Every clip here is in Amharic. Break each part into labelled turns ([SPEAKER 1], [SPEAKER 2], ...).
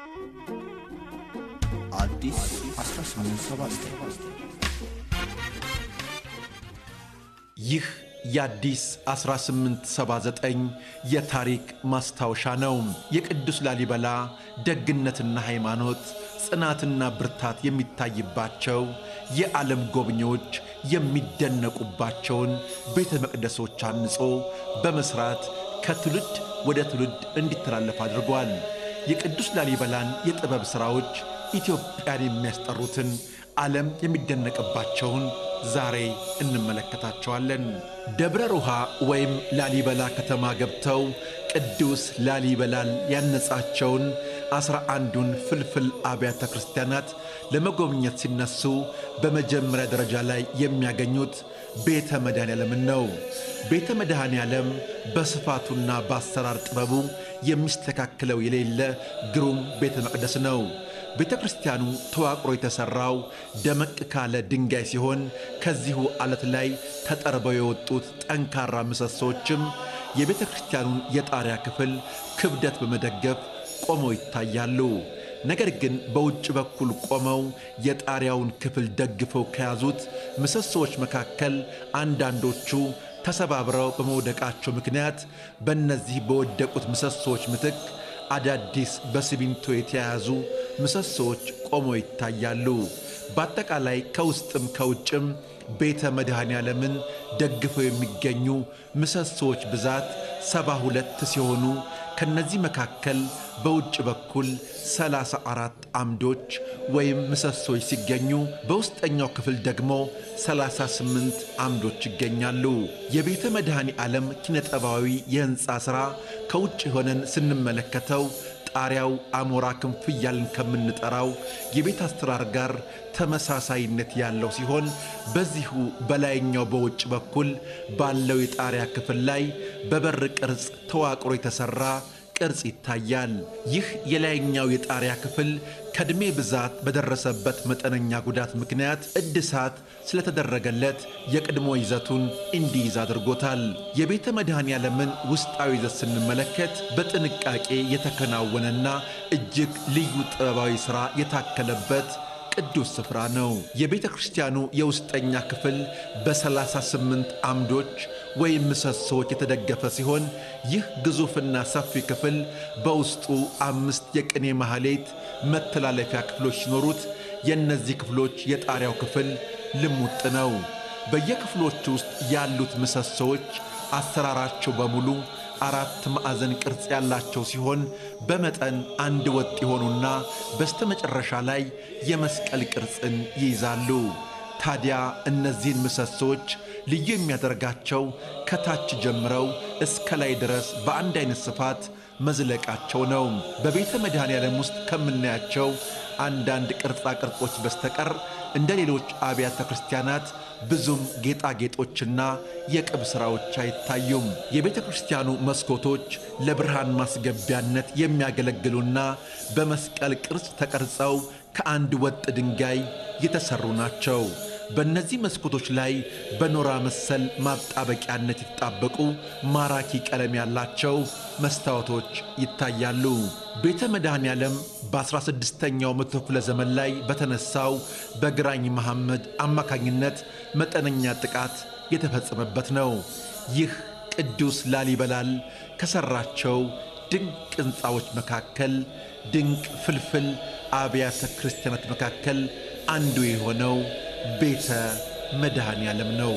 [SPEAKER 1] አዲስ 1879
[SPEAKER 2] ይህ የአዲስ 1879 የታሪክ ማስታወሻ ነው። የቅዱስ ላሊበላ ደግነትና ሃይማኖት፣ ጽናትና ብርታት የሚታይባቸው የዓለም ጎብኚዎች የሚደነቁባቸውን ቤተ መቅደሶች አንጾ በመሥራት ከትውልድ ወደ ትውልድ እንዲተላለፍ አድርጓል። የቅዱስ ላሊበላን የጥበብ ሥራዎች ኢትዮጵያን የሚያስጠሩትን ዓለም የሚደነቅባቸውን ዛሬ እንመለከታቸዋለን። ደብረ ሩሃ ወይም ላሊበላ ከተማ ገብተው ቅዱስ ላሊበላን ያነጻቸውን ዐሥራ አንዱን ፍልፍል አብያተ ክርስቲያናት ለመጎብኘት ሲነሱ በመጀመሪያ ደረጃ ላይ የሚያገኙት ቤተ መድኃኔ ዓለምን ነው። ቤተ መድኃኔ ዓለም በስፋቱና በአሰራር ጥበቡ የሚስተካከለው የሌለ ግሩም ቤተ መቅደስ ነው። ቤተ ክርስቲያኑ ተዋቅሮ የተሠራው ደመቅ ካለ ድንጋይ ሲሆን ከዚሁ ዓለት ላይ ተጠርበው የወጡት ጠንካራ ምሰሶችም የቤተ ክርስቲያኑን የጣሪያ ክፍል ክብደት በመደገፍ ቆመው ይታያሉ። ነገር ግን በውጭ በኩል ቆመው የጣሪያውን ክፍል ደግፈው ከያዙት ምሰሶዎች መካከል አንዳንዶቹ ተሰባብረው በመውደቃቸው ምክንያት በእነዚህ በወደቁት ምሰሶዎች ምትክ አዳዲስ በሲሚንቶ የተያያዙ ምሰሶዎች ቆመው ይታያሉ። በአጠቃላይ ከውስጥም ከውጭም ቤተ መድኃኔ ዓለምን ደግፈው የሚገኙ ምሰሶዎች ብዛት ሰባ ሁለት ሲሆኑ ከነዚህ መካከል በውጭ በኩል ሰላሳ አራት አምዶች ወይም ምሰሶች ሲገኙ በውስጠኛው ክፍል ደግሞ ሰላሳ ስምንት አምዶች ይገኛሉ። የቤተ መድኃኔ ዓለም ኪነጠባዊ የሕንፃ ሥራ ከውጭ ሆነን ስንመለከተው ጣሪያው አሞራ ክንፍ እያልን ከምንጠራው የቤት አሰራር ጋር ተመሳሳይነት ያለው ሲሆን በዚሁ በላይኛው በውጭ በኩል ባለው የጣሪያ ክፍል ላይ በበር ቅርጽ ተዋቅሮ የተሠራ ቅርጽ ይታያል። ይህ የላይኛው የጣሪያ ክፍል ከዕድሜ ብዛት በደረሰበት መጠነኛ ጉዳት ምክንያት እድሳት ስለተደረገለት የቀድሞ ይዘቱን እንዲይዝ አድርጎታል። የቤተ መድኃኔ ዓለምን ውስጣዊ ይዘት ስንመለከት በጥንቃቄ የተከናወነና እጅግ ልዩ ጥበባዊ ሥራ የታከለበት ቅዱስ ስፍራ ነው። የቤተ ክርስቲያኑ የውስጠኛ ክፍል በሰላሳ ስምንት አምዶች ወይም ምሰሶዎች የተደገፈ ሲሆን ይህ ግዙፍና ሰፊ ክፍል በውስጡ አምስት የቅኔ ማኅሌት መተላለፊያ ክፍሎች ሲኖሩት የእነዚህ ክፍሎች የጣሪያው ክፍል ልሙጥ ነው። በየክፍሎቹ ውስጥ ያሉት ምሰሶዎች አሰራራቸው በሙሉ አራት ማዕዘን ቅርጽ ያላቸው ሲሆን በመጠን አንድ ወጥ የሆኑና በስተመጨረሻ ላይ የመስቀል ቅርጽን ይይዛሉ። ታዲያ እነዚህን ምሰሶች ልዩ የሚያደርጋቸው ከታች ጀምረው እስከ ላይ ድረስ በአንድ አይነት ስፋት መዝለቃቸው ነው። በቤተ መድኃኔ ዓለም ውስጥ ከምናያቸው አንዳንድ ቅርጻ ቅርጾች በስተቀር እንደ ሌሎች አብያተ ክርስቲያናት ብዙም ጌጣጌጦችና የቅብ ሥራዎች አይታዩም። የቤተ ክርስቲያኑ መስኮቶች ለብርሃን ማስገቢያነት የሚያገለግሉና በመስቀል ቅርጽ ተቀርጸው ከአንድ ወጥ ድንጋይ የተሠሩ ናቸው። በእነዚህ መስኮቶች ላይ በኖራ መሰል ማጣበቂያነት የተጣበቁ ማራኪ ቀለም ያላቸው መስታወቶች ይታያሉ። ቤተ መድኃኔ ዓለም በ16ኛው መቶ ክፍለ ዘመን ላይ በተነሳው በግራኝ መሐመድ አማካኝነት መጠነኛ ጥቃት የተፈጸመበት ነው። ይህ ቅዱስ ላሊበላል ከሠራቸው ድንቅ ሕንፃዎች መካከል ድንቅ ፍልፍል አብያተ ክርስቲያናት መካከል አንዱ የሆነው ቤተ መድኃኔ ዓለም ነው።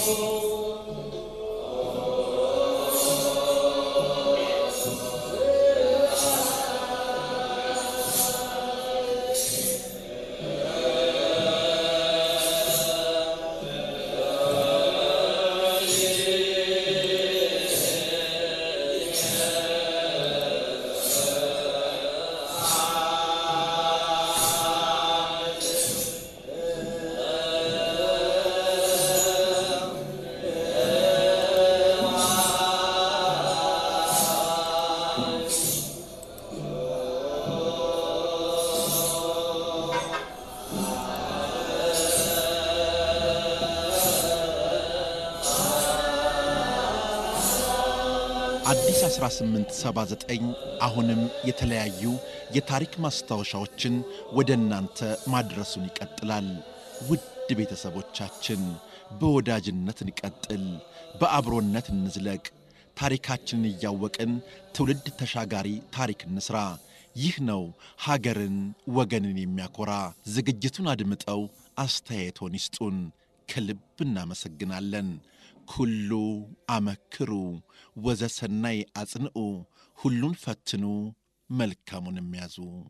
[SPEAKER 2] አዲስ 1879 አሁንም የተለያዩ የታሪክ ማስታወሻዎችን ወደ እናንተ ማድረሱን ይቀጥላል። ውድ ቤተሰቦቻችን በወዳጅነት እንቀጥል፣ በአብሮነት እንዝለቅ፣ ታሪካችንን እያወቅን ትውልድ ተሻጋሪ ታሪክ እንስራ። ይህ ነው ሀገርን ወገንን የሚያኮራ። ዝግጅቱን አድምጠው አስተያየቶን ይስጡን። ከልብ እናመሰግናለን። ኩሉ አመክሩ ወዘሰናይ አጽንዑ፣ ሁሉን ፈትኑ መልካሙን የሚያዙ